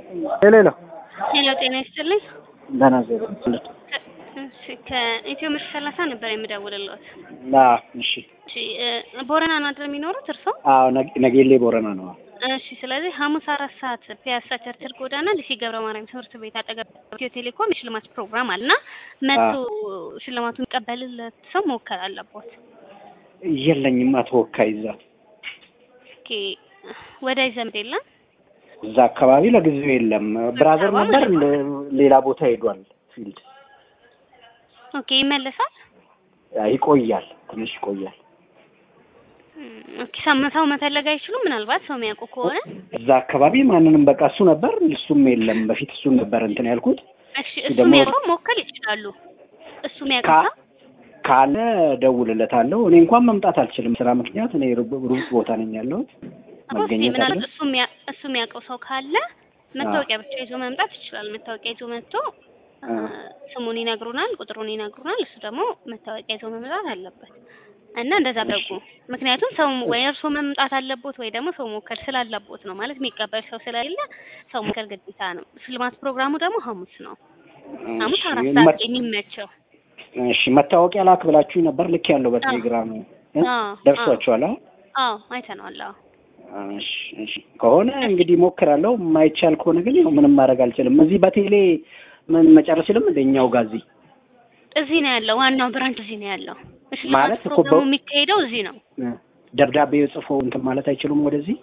ሄሎ ሄሎ ሄሎ ጤና ይስጥልኝ። ደህና ዜሮ እሺ ከኢትዮ ምርት ሰላሳ ነበር የምደውልልዎት። አዎ እሺ እሺ እ ቦረና ነው አይደል የሚኖሩት እርስዎ? አዎ ነግ- ነጌሌ ቦረና ነው እሺ ስለዚህ ሐሙስ አራት ሰዓት ፒያሳ ቸርችል ጎዳና ሊሴ ገብረ ማርያም ትምህርት ቤት አጠገብ ኢትዮ ቴሌኮም የሽልማት ፕሮግራም አለና መጥቶ ሽልማቱን የሚቀበልለት ሰው መወከል አለቦት። የለኝም ተወካይ እዛ ኦኬ ወዳጅ ዘመድ የለም? እዛ አካባቢ ለጊዜው የለም ብራዘር ነበር ለ- ሌላ ቦታ ሄዷል ፊልድ ኦኬ ይመለሳል? ይቆያል ትንሽ ይቆያል እም፣ ኦኬ ሰው ሰው መፈለግ አይችሉም? ምናልባት ሰው የሚያውቁ ከሆነ እዛ አካባቢ ማንንም በቃ እሱ ነበር እሱም የለም በፊት እሱን ነበር እንትን ያልኩት እሺ እሱ ደግሞ- የሚያውቀው መወከል ይችላሉ። እሱ የሚያውቀው ካ- ሰው ካለ ደውልለታለሁ እኔ እንኳን መምጣት አልችልም ስራ ምክንያት እኔ ሩቅ ሩቅ ቦታ ነኝ ያለሁት ኦኬ መገኘት አለ ምናልባት እሱ የሚያ- እሱ የሚያውቀው ሰው ካለ መታወቂያ ብቻ ይዞ መምጣት ይችላል። መታወቂያ ይዞ መጥቶ አ፣ ስሙን ይነግሩናል፣ ቁጥሩን ይነግሩናል። እሱ ደግሞ መታወቂያ ይዞ መምጣት አለበት እና እንደዛ አድርጉ። ምክንያቱም ሰው ወይ እርሶ መምጣት አለቦት ወይ ደግሞ ሰው መወከል ስላለቦት ነው። ማለት የሚቀበል ሰው ስለሌለ ሰው መወከል ግዴታ ነው። ሽልማት ፕሮግራሙ ደግሞ ሐሙስ ነው። ሐሙስ እሺ፣ አራት መ- ሰዓት የሚመቸው እሺ መታወቂያ ላክ ብላችሁኝ ነበር ልክ ያለው በቴሌግራም እ? አዎ፣ ደርሷችኋል አዎ አዎ አይተነዋል። አዎ እሺ እሺ ከሆነ እንግዲህ ሞክራለሁ የማይቻል ከሆነ ግን ያው ምንም ማድረግ አልችልም እዚህ በቴሌ ምን መጨረስ ይችልም እንደኛው ጋር እዚህ እዚህ ነው ያለው። ዋናው ብራንች እዚህ ነው ያለው። ሽልማት ማለት እኮ ፕሮግራሙ በ- የሚካሄደው እዚህ ነው። እ፣ ደብዳቤ ጽፎ እንትን ማለት አይችሉም ወደዚህ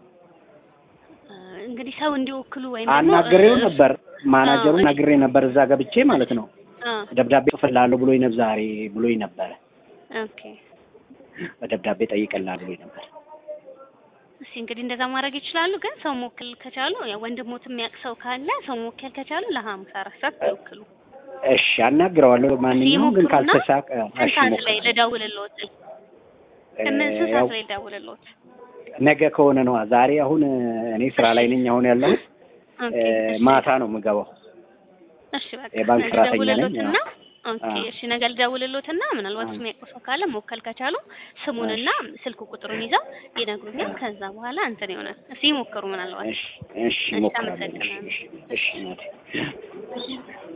እንግዲህ ሰው እንዲወክሉ ወይም ደግሞ አናግሬው እ- ነበር ማናጀሩን አዎ፣ ናግሬ ነበር እዛ ገብቼ ማለት ነው አ ደብዳቤ ጽፍልሃለሁ ብሎኝ ነበር ዛሬ ብሎኝ ነበረ ኦኬ። በደብዳቤ ጠይቅልሃለሁ ብሎኝ ነበር እሺ እንግዲህ እንደዛ ማድረግ ይችላሉ። ግን ሰው መወከል ከቻሉ ያው ወንድሞት የሚያውቅ ሰው ካለ ሰው መወከል ከቻሉ ለሐሙስ አራት ሰዓት ይወክሉ። እሺ አናግረዋለሁ ማንኛውም ግን ይሞክሩና ካልተሳቀ ስንት እሺ ሰዓት ላይ ሞክራለሁ። ልደውልልዎት? ስምንት ስንት ያው ሰዓት ላይ ልደውልልዎት? ነገ ከሆነ ነዋ ዛሬ አሁን እኔ ስራ ላይ ነኝ አሁን ያለሁት ኦኬ እ፣ እሺ። ማታ ነው የምገባው እሺ በቃ የባንክ ነገ ሰራተኛ ነኝ፣ ልደውልልዎትና ኦኬ አዎ። እሺ ነገ ልደውልልዎትና ምናልባት እሱ የሚያውቁ ሰው ካለ መወከል ከቻሉ ስሙንና ስልክ ቁጥሩን ይዘው ይነግሩኛል። ከዛ በኋላ እንትን ይሆናል። እስኪ ይሞክሩ ምናልባት እሺ እሺ እሺ፣ ሞክራለሁ እሺ አመሰግናለሁ። እሺ እሺ እናቴ